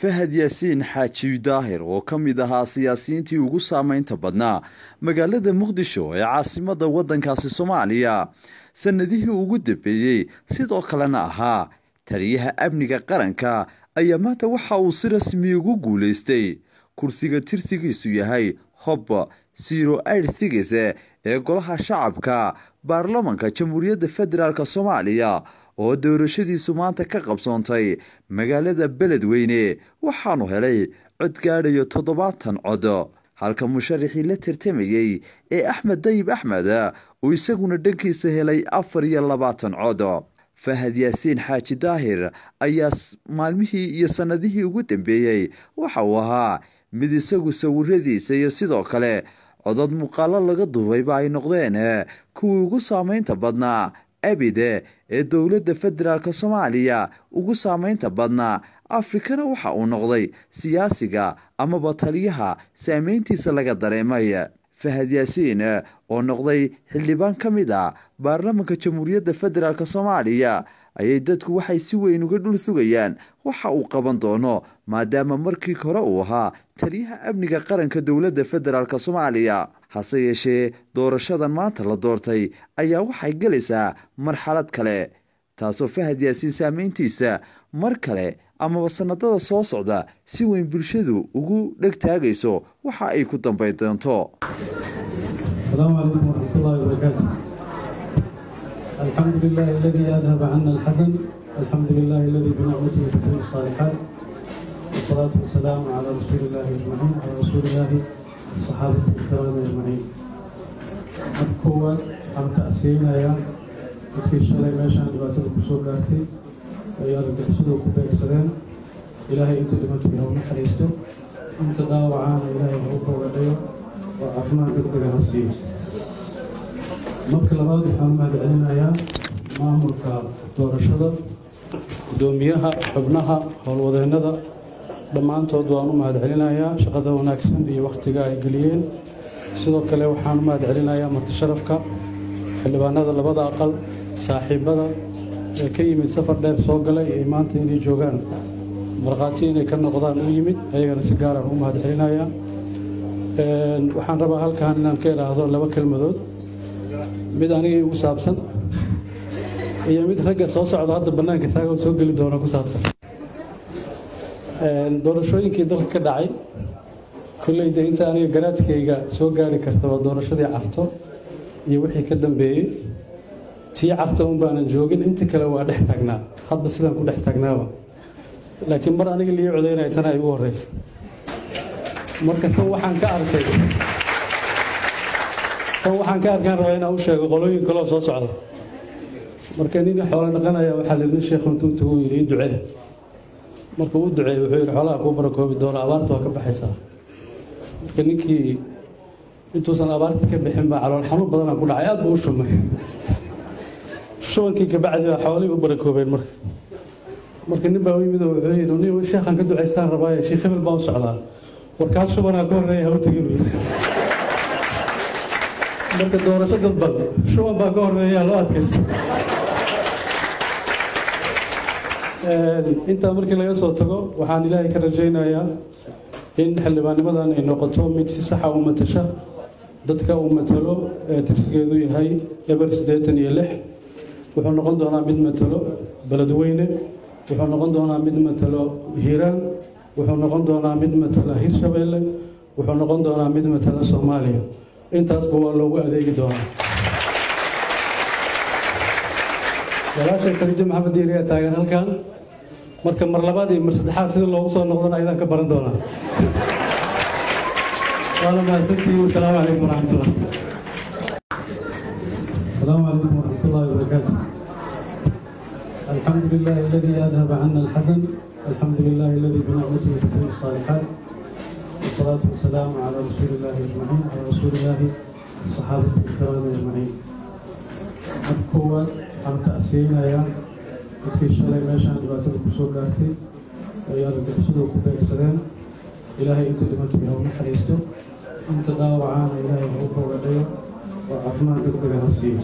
fahad yaasiin xaaji daahir oo ka mid ahaa siyaasiyiintii ugu saameynta badnaa magaalada muqdisho ee caasimadda waddankaasi soomaaliya sannadihii ugu dambeeyey sidoo kalena ahaa taliyaha amniga qaranka ayaa maanta waxa uu si rasmi ugu guulaystay kursiga tirsigiisu yahay hob siro airthigis ee golaha shacabka baarlamanka jamhuuriyadda federaalk soomaaliya oo doorashadiisu maanta ka qabsoontay magaalada beledweyne waxaanu helay cod gaadhayo toddobaatan cod halka musharaxii la tartamayey ee axmed dayib axmed uu isaguna dhankiisa helay afar iyo labaatan cod fahad yaasiin xaaji daahir ayaa maalmihii iyo sannadihii ugu dambeeyey waxa uu ahaa mid isagu sawiradiisa iyo sidoo kale codod muuqaalo laga duubayba ay noqdeen kuwii ugu saameynta badnaa abide ee dowladda federaalk soomaaliya ugu saameynta badnaa afrikana waxa uu noqday siyaasiga amaba taliyaha saameyntiisa laga dareemay fahad yaasiin oo noqday xildhibaan ka mid a baarlamanka jamhuuriyadda federaalk soomaaliya ayay dadku waxay si weyn uga dhul sugayaan waxa uu qaban doono maadaama markii hore uu ahaa taliyaha amniga qaranka dowladda federaalk soomaaliya hase yeeshee doorashadan maanta la doortay ayaa waxay gelaysaa marxalad kale taasoo fahad yaasiin saameyntiisa mar kale amaba sanadada soo socda si weyn bulshadu ugu dhegtaagayso waxa ay ku dambayn doonto السلام عليكم ورحمة الله وبركاته الحمد لله الذي أذهب عنا الحزن الحمد لله الذي بنعمته تتم الصالحات والصلاة والسلام على رسول الله أجمعين على رسول الله صحابة الكرام أجمعين أبقوا عن تأسينا يا dadkii shalay meeshaan dhibaatada kusoo gaartay ayaa argagixisadu ku beegsadeen ilaahay inta dhimantay ha u naxariisto inta dhaawacaana ilaahay ha u boogadhayo oo caafimaad degdega ha siiyo marka labaad waxaan u mahadcelinayaa maamulka doorashada guddoomiyaha xubnaha howlwadeennada dhammaantood waan u mahadcelinayaa shaqada wanaagsan iyo wakhtiga ay geliyeen sidoo kale waxaan u mahadcelinayaa martisharafka xildhibaanada labada aqal saaxiibada ee ka yimid safar dheer soo galay ee maanta inay joogaan markhaati inay ka noqdaan u yimid ayagana si gaaraan u mahadcelinayaa waxaan rabaa halkan inaan ka idhaahdo laba kelmadood mid anigii ugu saabsan iyo mid ragga soo socda hadda bannaanka taago soo geli doona ku saabsan doorashooyinkii dalka ka dhacay kolleyda inta aniga garaadkayga soo gaari karta waa doorashadii carto iyo wixii ka dambeeyey tii carta un baanan joogin inta kale waa dhex taagnaa hadba sidaan ku dhex taagnaaba laakiin mar aniga lii codaynaya tana ay ugu horreysa marka tan waxaan ka arkay tan waxaan ka arkaan rabaa inaan u sheego qolooyin kaloo soo socda marka nin xoolo dhaqanaya waxaa layidhi sheekhu intuu tagu yidhi ii ducee markuu u duceeyey wuxuu yidhi xoolaha kuu barakoobi doona abaarta waa ka baxaysaa marka ninkii intuusan abaartii ka bixin baa calool xanuun badanaa ku dhacay aad buu u shumay shubankii kabacdi baa xoolihii u barakoobeen marka marka nin baa u yimid oo wuxuu yidhi nin sheekhan ka ducaystaan rabaaye sheekh hebel baan u socdaa warkaas shubanaa ka horreeya ha u tegin marka doorasho dadban shuban baa ka horreeya loo adkaysta intaa markii laga soo tago waxaan ilaahay ka rajaynayaa in xildhibaannimadan ay noqoto mid si saxa u matasha dadka uu matalo ee tirsigeedu yahay eber siddeetan iyo lix wuxuu noqon doonaa mid matalo beledweyne wuxuu noqon doonaa mid matalo hiiraan wuxuu noqon doonaa mid matala hirshabeelle wuxuu noqon doonaa mid matala soomaaliya intaasba waa loogu adeegi doonaa walaashay khadiijo maxamed diiri ayaa taagan halkan marka mar labaad iyo mar saddexaad sida loogu soo noqdana ayadaan ka baran doonaa waana mahadsantihiin wasalaamu calaykum waraxmatullah السلام عليكم ورحمة الله وبركاته الحمد لله الذي أذهب عنا الحزن الحمد لله الذي بنعمته تتم الصالحات والصلاة والسلام على رسول الله أجمعين على رسول الله صحابة الكرام أجمعين أبقوا عن تأسينا يا dadkii shalay meeshaan dhibaatada kusoo gaartay ayaa argagixisadu ku beegsadeen ilaahay inta dhimantay ha u naxariisto inta dhaawacaana ilaahay ha u boogadhayo oo caafimaad degdega ha siiyo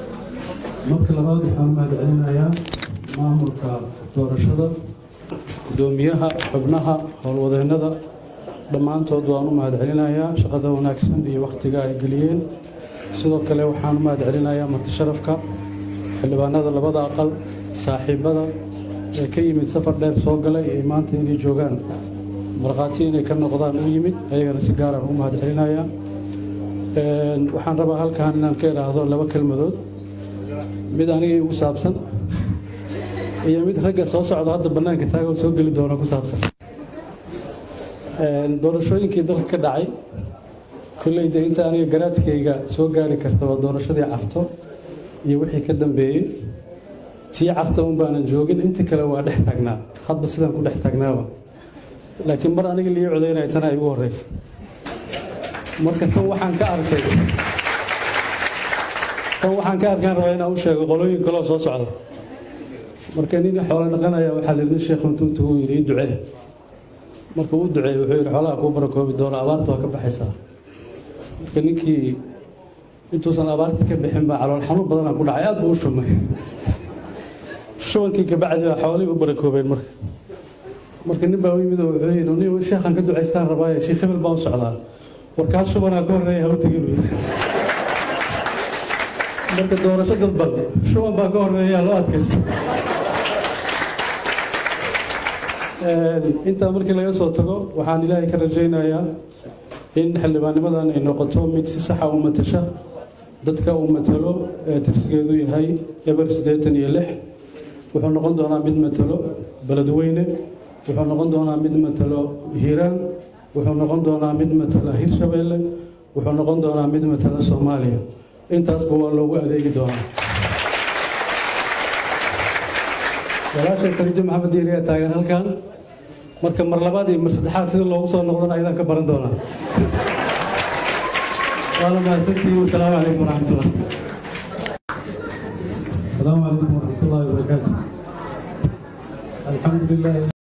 marka labaad waxaan u mahadcelinayaa maamulka doorashada gudoomiyaha xubnaha howlwadeennada dhammaantood waan u mahadcelinayaa shaqada wanaagsan iyo wakhtiga ay geliyeen sidoo kale waxaan u mahadcelinayaa martisharafka xildhibaanada labada aqal saaxiibada ee ka yimid safar dheer soo galay ee maanta inay joogaan markhaati inay ka noqdaan u yimid ayagana si gaaraan u mahadcelinayaa waxaan rabaa halkan inaan ka idhaahdo laba kelmadood mid anigay ugu saabsan iyo mid ragga soo socda hadda bannaanka taagoo soo geli doona ku saabsan doorashooyinkii dalka ka dhacay kolleyda inta aniga garaadkayga soo gaari karta waa doorashadii carto iyo wixii ka dambeeyey tii carta un baanan joogin inta kale waa dhex taagnaa hadba sidaan ku dhex taagnaaba laakiin mar aniga lii codaynaya tana ay ugu horreysa marka tan waxaan ka arkay tan waxaan ka arkaan rabaa inaan u sheego qolooyin kaloo soo socda marka nin xoolo dhaqanaya waxaa layidhi sheekhu intuu intuu yidhi ii ducee marka uu duceeyey wuxuu yidhi xoolaha kuu barakoobi doona abaarta waa ka baxaysaa marka ninkii intuusan abaarta ka bixin baa calool xanuun badanaa ku dhacay aad buu u shumay shubankii kabacdi baa xoolihii u barakoobeen marka marka nin baa u yimid oo wuxuu yidhi nin sheekhan ka ducaystaan rabaaye sheekh hebel baan u socdaa warkaas shubanaa ka horreeya ha u tegin marka doorasho dadban shuban baa ka horreeya loo adkaysta intaa markii laga soo tago waxaan ilaahay ka rajaynayaa in xildhibaannimadan ay noqoto mid si saxa u matasha dadka uu matalo ee tirsigeedu yahay eber siddeetan iyo lix wuxuu noqon doonaa mid matalo beledweyne wuxuu noqon doonaa mid matalo hiiraan wuxuu noqon doonaa mid matala hirshabeelle wuxuu noqon doonaa mid matala soomaaliya intaasba waa loogu adeegi doonaa walaashay khadiijo maxamed diiri ayaa taagan halkan marka mar labaad iyo mar saddexaad sida loogu soo noqdana ayadaan ka baran doonaa waana mahadsantihiin wasalaamu calaykum waraxmatullah السلام عليكم ورحمة الله وبركاته الحمد لله